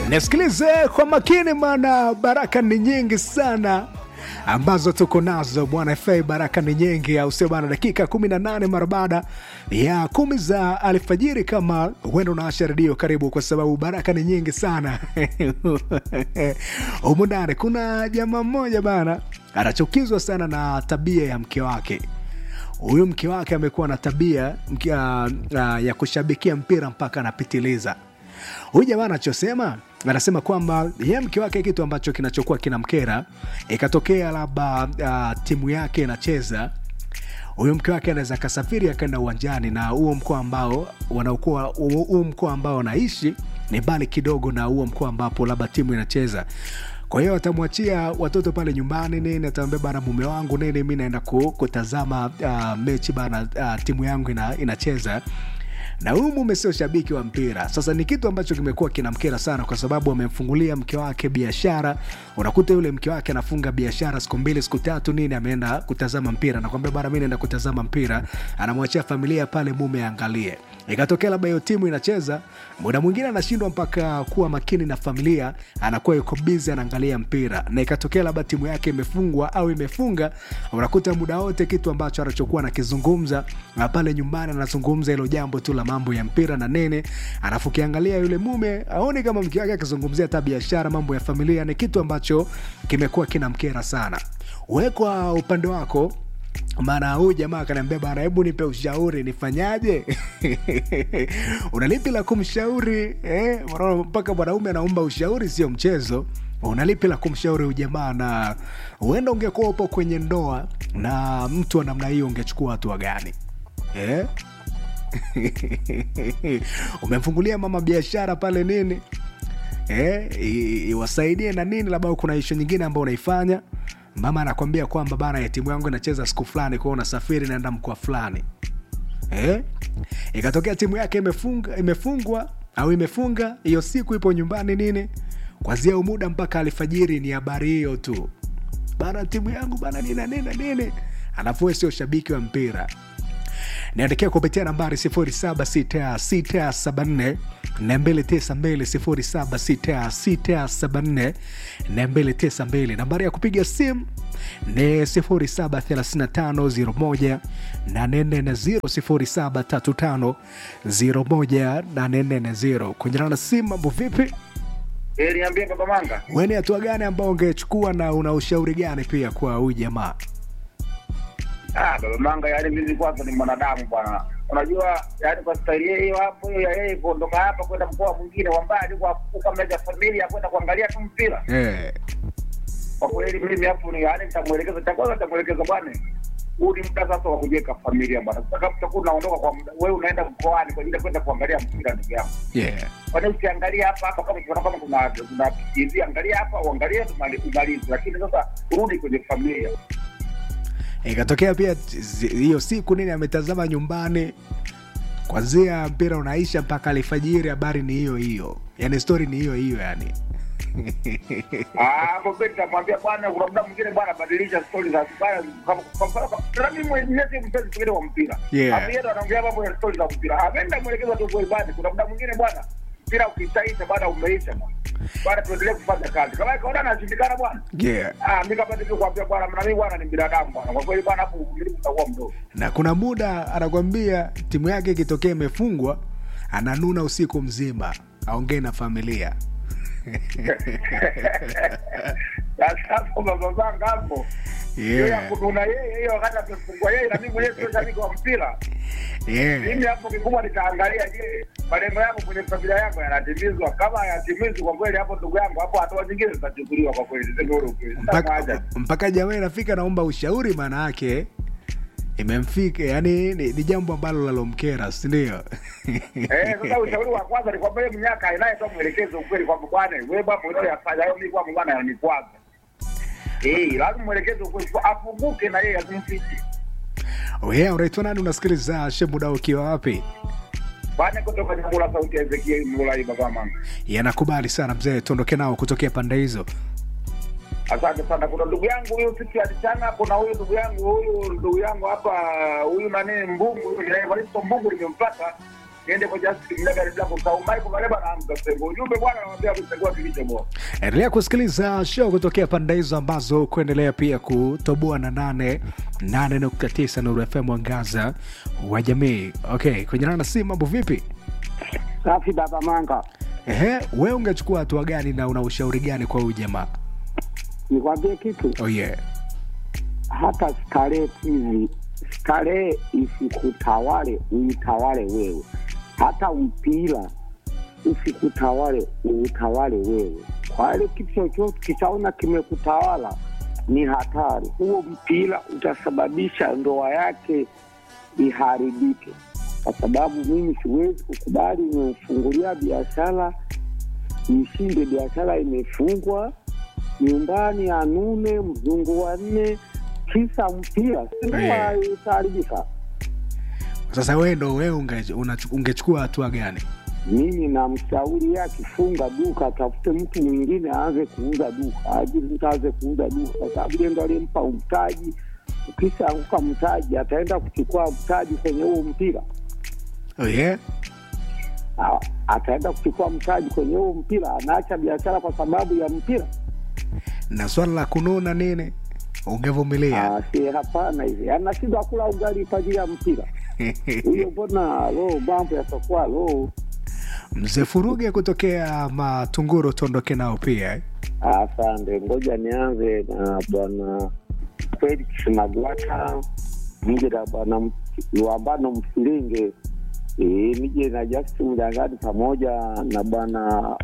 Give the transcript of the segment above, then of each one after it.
Nisikilize kwa makini, maana baraka ni nyingi sana ambazo tuko nazo bwana fa baraka ni nyingi, au sio bana? Dakika 18 mara baada ya kumi za alfajiri, kama huenda unaasha redio, karibu kwa sababu baraka ni nyingi sana humu ndani. Kuna jamaa mmoja bana anachukizwa sana na tabia ya mke wake. Huyu mke wake amekuwa na tabia mkia, uh, ya kushabikia mpira mpaka anapitiliza. Huyu jamaa anachosema anasema kwamba yeye mke wake kitu ambacho kinachokuwa kinamkera, ikatokea labda uh, timu yake inacheza, huyu mke wake anaweza akasafiri akaenda uwanjani, na huo mkoa ambao wanaokuwa huo mkoa ambao wanaishi ni mbali kidogo na huo mkoa ambapo labda timu inacheza kwa hiyo atamwachia watoto pale nyumbani nini, atamwambia bana, mume wangu nini, mi naenda kutazama uh, mechi bana, uh, timu yangu ina, inacheza na huyu mume sio shabiki wa mpira. Sasa ni kitu ambacho kimekuwa kinamkera sana, kwa sababu amemfungulia mke wake biashara. Unakuta yule mke wake anafunga biashara siku mbili siku tatu nini, ameenda kutazama mpira, nakwambia bana, mi naenda kutazama mpira, anamwachia familia pale, mume aangalie. Ikatokea labda hiyo timu inacheza, muda mwingine anashindwa mpaka kuwa makini na familia, anakuwa yuko bizi anaangalia mpira, na ikatokea labda timu yake imefungwa au imefunga, unakuta muda wote kitu ambacho anachokuwa anakizungumza pale nyumbani, anazungumza hilo jambo tu la mambo ya mpira na nene, alafu ukiangalia yule mume aoni kama mke wake akizungumzia hata biashara, mambo ya familia. Ni kitu ambacho kimekuwa kinamkera sana. We kwa upande wako maana huyu jamaa akaniambia bana, hebu nipe ushauri nifanyaje? unalipi la kumshauri eh? Mpaka mwanaume anaomba ushauri, sio mchezo. Unalipi la kumshauri huyu jamaa? Na huenda ungekuwa upo kwenye ndoa na mtu wa namna hiyo, ungechukua hatua gani eh? umemfungulia mama biashara pale nini eh, iwasaidie na nini, labda kuna ishu nyingine ambayo unaifanya mama anakwambia kwamba bana ya timu yangu inacheza siku fulani, kwao unasafiri naenda mkoa fulani eh? Ikatokea timu yake imefunga, imefungwa au imefunga hiyo siku, ipo nyumbani nini, kwanzia muda mpaka alfajiri ni habari hiyo tu, bana timu yangu bana nina nini nini, alafu sio shabiki wa mpira niandikia kupitia nambari 076674 292 076674 nambari ya kupiga simu ni 073501 840 073501 kunyana na simu. Mambo vipi? Eh, niambie Baba Manga. Wewe ni hatua gani ambao ungechukua na una ushauri gani pia kwa huyu jamaa? Ah, Baba Manga, yaani mimi kwanza ni mwanadamu bwana. Unajua, yaani kwa staili hiyo hapo hiyo ya yeye kuondoka hapa kwenda mkoa mwingine wa mbali kwa kukamega familia kwenda kuangalia tu mpira. Eh. Kwa kweli mimi hapo ni yaani nitamuelekeza cha kwanza nitamuelekeza bwana. Huu ni muda sasa wa kujenga familia bwana. Sasa kama utakuwa unaondoka kwa muda, wewe unaenda mkoani kwa ajili ya kwenda kuangalia mpira ndugu yangu. Yeah. Kwa nini usiangalia hapa hapa kama ukiona kama kuna kuna TV angalia hapa uangalie umalize, lakini sasa urudi kwenye familia. Ikatokea pia hiyo siku nini ametazama nyumbani kwanzia mpira unaisha mpaka alfajiri, habari ni hiyo hiyo, yani stori ni hiyo hiyo yani. Ah, kwa kweli nitamwambia bwana, kuna muda mwingine bwana, badilisha stori za bwana, kama kwa mfano kama mimi mwenyewe si mpenzi mwingine wa mpira. Yeah. Hapo yeye anaongea mambo ya stori za mpira. Ameenda mwelekeza tu kwa ibada. Kuna muda mwingine bwana, mpira ukishaisha bwana, umeisha bwana. Bwana, tuendelee kufanya kazi. Kama kaona anashindikana bwana. Yeah. Ah, mimi kama ndivyo kuambia bwana, na mimi bwana ni binadamu bwana. Kwa kweli bwana, hapo uvumilivu utakuwa mdogo. Na kuna muda anakwambia timu yake ikitokea imefungwa, ananuna usiku mzima, aongee na familia Sasa hapo baba zangu hapo. Yeye yeah. kuna yeye hiyo wakati amefungwa yeye na mimi mwenyewe sio shabiki wa mpira. Yeah. Mimi hapo kikubwa nitaangalia, je, malengo yangu kwenye familia yangu yanatimizwa? Kama hayatimizwi, kwa kweli, hapo ndugu yangu, hapo hatua zingine zitachukuliwa kwa kweli. Sema ule ukweli, sina mpaka, haja. mpaka jamaa inafika naomba ushauri, maana yake imemfika, yani ni, ni jambo ambalo lalomkera, si ndio? Eh, sasa ushauri wa kwanza ni kwamba yeye mnyaka anayetoa mwelekezo ukweli kwamba bwana, wewe bwana mwenyewe yafanya hayo, mimi kwa bwana yanikwaza. Eh, lazima mwelekeze ukweli, afunguke na yeye asimfiche. Wewe unaitwa nani? Unasikiliza Shemuda ukiwa wapi? Bwana kutoka Nyambura, sauti ya Ezekiel Mulai, baba mama. Yanakubali sana mzee, tuondoke nao kutokea pande hizo. Asante sana. Kuna ndugu yangu huyu siku ya mchana, kuna huyu ndugu yangu huyu ndugu yangu hapa huyu nani Mbungu huyu Evaristo Mbungu nimempata niende kwa Justin Mlega Black Sau Michael Maleba na Hamza Sengo. Ujumbe bwana anawaambia kuchagua kilicho bora. endelea kusikiliza show kutokea pande hizo ambazo kuendelea pia kutoboa na nane nane nukta tisa Nuru FM mwangaza wa jamii. Okay, kwenye nana si mambo vipi? Safi baba Manga, Ehe, we ungechukua hatua gani na una ushauri gani kwa huyu jamaa? nikwambie kitu, Oh yeah. hata starehe hizi, starehe isikutawale, uitawale wewe. Hata mpira usikutawale, uitawale wewe. Kwa ile kitu chochote kishaona kimekutawala ni hatari. Huo mpira utasababisha ndoa yake iharibike, kwa sababu mimi siwezi kukubali nimemfungulia biashara ishinde, biashara imefungwa nyumbani anune mzungu wa nne kisa mpira sindoa Yeah. itaharibika. Sasa wewe ndo wewe unge- unachu- ungechukua hatua gani? Mimi namshauri akifunga duka atafute mtu mwingine aanze kuuza duka, ajili mtu aanze kuuza duka, kwa sababu yeye ndo aliyempa mtaji. Ukishaanguka mtaji, ataenda kuchukua mtaji kwenye huo mpira, Oh yeah. Ah, ataenda kuchukua mtaji kwenye huo mpira, anaacha biashara kwa sababu ya mpira. Na swala la kununa nini? Ungevumilia. Ah, si hapana, hivi anashindwa kula ugali kwa ajili ya mpira huyo. Mbona lo mambo yatakuwa lo Mzee Furuge kutokea Matunguru tuondoke nao pia. eh? Asante, ngoja nianze na bwana Felix Magwata, nije na bwana M- Luambano Msilinge, e, nije na Justin Mjangani pamoja na bwana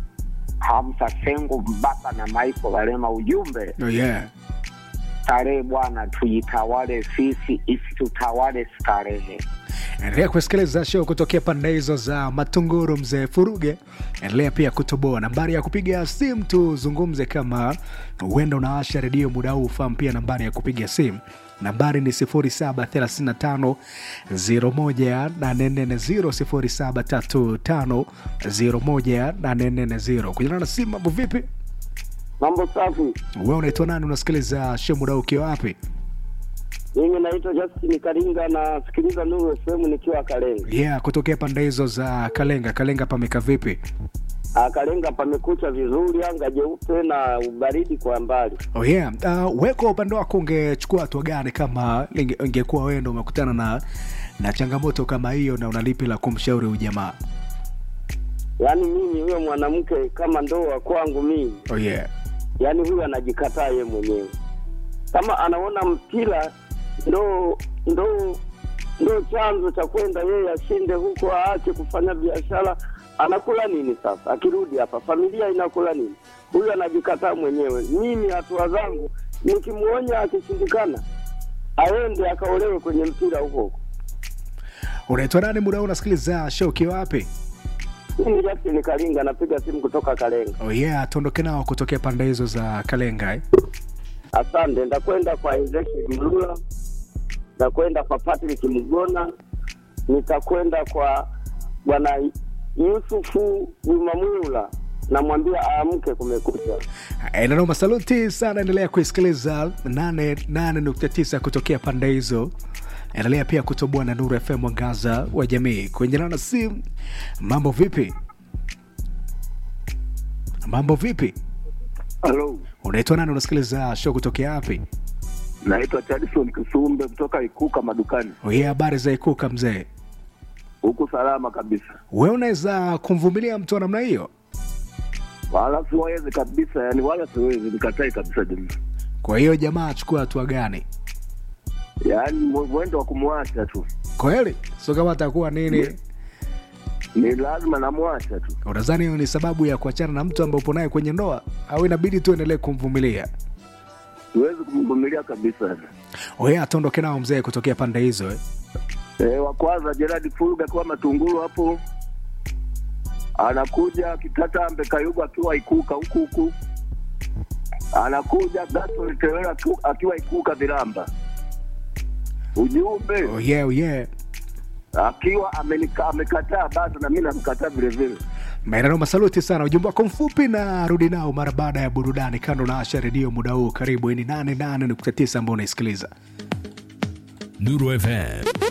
Hamsa Sengo Mbaka na Michael Valema. Ujumbe Oh yeah. starehe bwana, tuitawale sisi, isitutawale starehe. Endelea kusikiliza show kutokea pande hizo za Matunguru, mzee Furuge. Endelea pia kutoboa nambari ya kupiga simu, tuzungumze kama huenda unaasha redio muda huu. Fahamu pia nambari ya kupiga simu, nambari ni 0735 01840 0735 kunyana na simu. Mambo vipi? Mambo safi. Wewe unaitwa nani? Unasikiliza show muda huu ukiwa wapi? Mimi naitwa Justin Karinga, nasikiliza Nuru FM nikiwa Kalenga. Yeah, kutokea pande hizo za Kalenga. Kalenga pameka vipi? Ah, Kalenga pamekucha vizuri, anga jeupe na ubaridi kwa mbali. Oh yeah. Uh, we kwa upande wako ungechukua hatua gani kama linge- ingekuwa wewe ndo umekutana na na changamoto kama hiyo na unalipi la kumshauri huyu jamaa? Yaani mimi huyo mwanamke kama ndoa kwangu mimi, Oh yeah. yaani huyo anajikataa ye mwenyewe, kama anaona mpira ndo ndo ndo chanzo cha kwenda yeye ashinde huko, aache kufanya biashara. Anakula nini sasa? Akirudi hapa familia inakula nini? Huyu anajikataa mwenyewe. Mimi hatua zangu nikimwonya, akishindikana aende akaolewe kwenye mpira huko huko. Unaitwa nani muda huu unasikiliza show ukiwa wapi? Mimi Justin Kalinga napiga simu kutoka Kalenga. Oh yeah, tuondoke nao kutokea pande hizo za Kalenga eh? Asante, ndakwenda kwa Ezekiel Mlula, ndakwenda kwa Patrick Mgona, nitakwenda kwa bwana Yusufu Juma Mwula, namwambia aamke, kumekucha. Eh, Nanoma, saluti sana. Endelea kuisikiliza 88.9 kutokea pande hizo. Endelea pia kutoboa na Nuru FM mwangaza wa jamii. Kuendelana na simu, mambo vipi? Mambo vipi? Halo. Unaitwa nani? Unasikiliza show kutokea wapi? Naitwa Chadison Kisumbe kutoka Ikuka madukani. Oye, habari za ikuka mzee. Huku salama kabisa. We unaweza kumvumilia mtu wa namna hiyo? Wala siwezi kabisa, yani wala siwezi nikatai kabisa jamii. Kwa hiyo jamaa achukua hatua gani? Yaani mwe- mwendo wa kumwacha tu. Kweli sio kama atakuwa nini? Ni lazima namwacha tu. Unadhani hiyo ni sababu ya kuachana na mtu ambaye upo naye kwenye ndoa, au inabidi tu endelee kumvumilia? Siwezi kumvumilia kabisa. Oye, atondoke nao mzee kutokea pande hizo eh? Eh, wa kwanza Gerard Fulga akiwa Matungulu hapo. Anakuja Kitatambe Kayuga akiwa Ikuka huku huku. Anakuja Gaston Tewera akiwa- akiwa Ikuka Viramba. Ujumbe Oh yeah, oh yeah. akiwa amenika- amekataa bado na mimi namkataa vile vile. Maeneo masaluti sana, ujumbe wako mfupi na rudi nao mara baada ya burudani. Kando na Asha Redio muda huu, karibu. Hii ni 88.9 ambao unaisikiliza. Nuru FM